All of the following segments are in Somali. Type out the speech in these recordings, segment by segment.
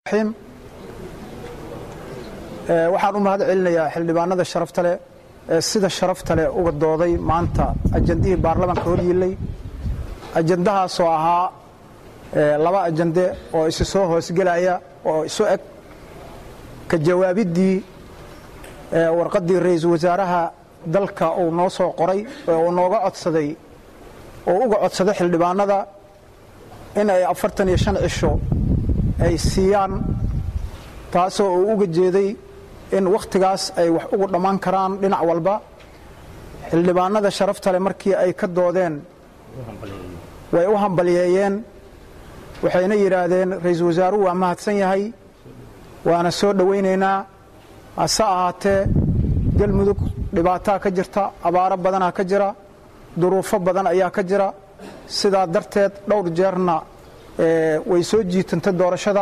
raxiim waxaan u mahad celinayaa xildhibaanada sharafta leh ee sida sharafta leh uga dooday maanta ajandihii baarlamaanka horyiilay ajandahaasoo ahaa laba ajande oo isu soo hoosgelaya oo isu eg ka jawaabiddii warqaddii ra-iisul wasaaraha dalka uu noo soo qoray oo uu nooga codsaday oo uga codsaday xildhibaanada in ay afartan iyo shan cisho ay siiyaan taasoo uu uga jeeday in wakhtigaas ay wax ugu dhammaan karaan dhinac walba xildhibaanada sharafta leh markii ay ka doodeen way u hambalyeeyeen waxayna yidhaahdeen ra-iisul wasaaruhu waa mahadsan yahay waana soo dhowaynaynaa hase ahaatee galmudug dhibaataa ka jirta abaaro badanaa ka jira duruufo badan ayaa ka jira sidaa darteed dhowr jeerna way soo jiitantay doorashada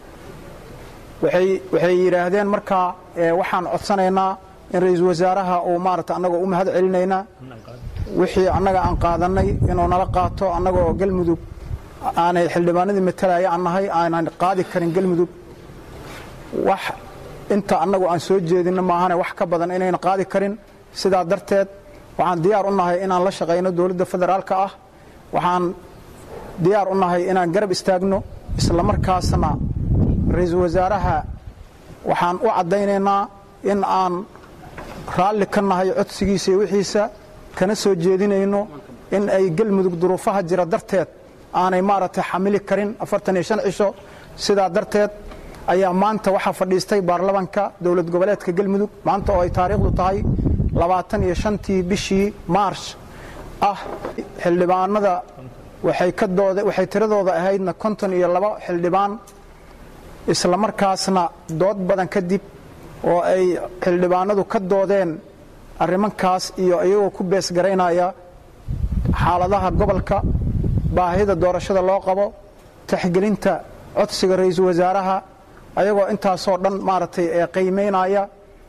waxay yidhaahdeen markaa waxaan codsanaynaa in ra-iisul wasaaraha uu maarata annagoo u mahad celinaynaa wixii annaga aan qaadannay inuu nala qaato annagoo galmudug aanay xildhibaanadii matalaya aan nahay aanan qaadi karin galmudug wax inta annagu aan soo jeedinno maahane wax ka badan inayna qaadi karin sidaa darteed waxaan diyaar u nahay inaan la shaqayno dowladda federaalka ah waxaan diyaar u nahay inaan garab istaagno isla markaasna ra-iisul wasaaraha waxaan u caddaynaynaa in aan raalli ka nahay codsigiisa iyo wixiisa kana soo jeedinayno in ay galmudug duruufaha jira darteed aanay maaragtay xamili karin afartan iyo shan cisho sidaa darteed ayaa maanta waxaa fadhiistay baarlamaanka dowlad goboleedka galmudug maanta oo ay taariikhdu tahay labaatan iyo shantii bishii maarsh ah xildhibaanada waxay ka doode waxay tiradooda ahaydna konton iyo laba xildhibaan isla markaasna dood badan kadib oo ay xildhibaanadu ka doodeen arrimankaas iyo iyagoo ku beesgaraynaya xaaladaha gobolka baahida doorashada loo qabo taxgelinta codsiga ra-iisul wasaaraha ayagoo intaasoo dhan maaragtay ee qiimaynaya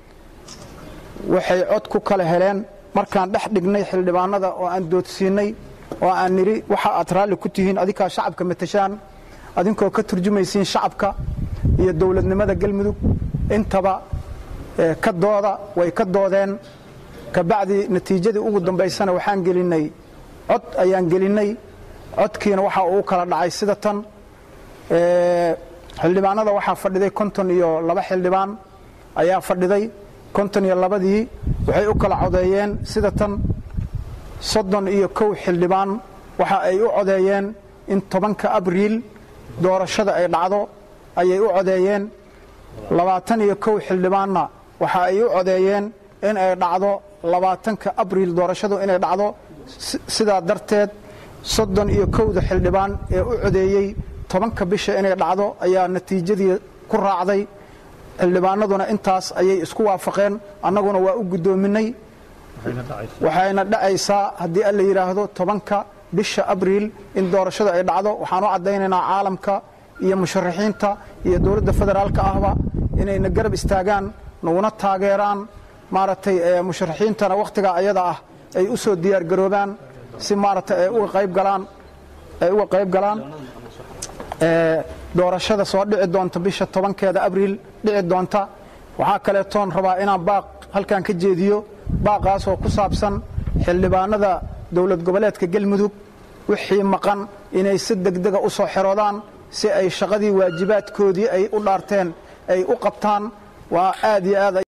waxay cod ku kala heleen markaan dhex dhignay xildhibaanada oo aan doodsiinnay oo aan nidhi waxa aad raalli ku tihiin adinkaa shacabka matashaan adinkoo ka turjumaysiin shacabka iyo dowladnimada galmudug intaba ka dooda way ka doodeen kabacdi natiijadii ugu dambaysana waxaan gelinnay cod ayaan gelinnay codkiina waxa uu kala dhacay sida tan xildhibaanada waxaa fadhiday konton iyo laba xildhibaan ayaa fadhiday konton iyo labadii waxay u kala codeeyeen sida tan soddon iyo kow xildhibaan waxa ay u codeeyeen in tobanka abriil doorashada ay dhacdo ayay u codeeyeen labaatan iyo kow xildhibaanna waxa ay u codeeyeen in ay dhacdo labaatanka abriil doorashadu inay dhacdo sidaa darteed soddon iyo kowda xildhibaan ee u codeeyey tobanka bisha inay dhacdo ayaa natiijadii ku raacday xildhibaanaduna intaas ayay isku waafaqeen annaguna waa u guddoominay waxayna dhacaysaa haddii alla yidhaahdo tobanka bisha abriil in doorashadu ay dhacdo waxaan u caddaynaynaa caalamka iyo musharaxiinta iyo dowladda federaalka ahba inayna garab istaagaan naguna taageeraan maaragtay musharaxiintana wakhtigaa ayada ah ay u soo diyaargaroobaan si maaragtay ay uga qayb galaan ay uga qayb galaan doorashada soo dhici doonta bisha tobankeeda abriil dhici doonta waxaa kaleetoon rabaa inaan baaq halkan ka jeediyo baaqaasoo ku saabsan xildhibaanada dowlad goboleedka galmudug wixii maqan inay si degdega u soo xeroodaan si ay shaqadii waajibaadkoodii ay u dhaarteen ay u qabtaan waa aad iyo aad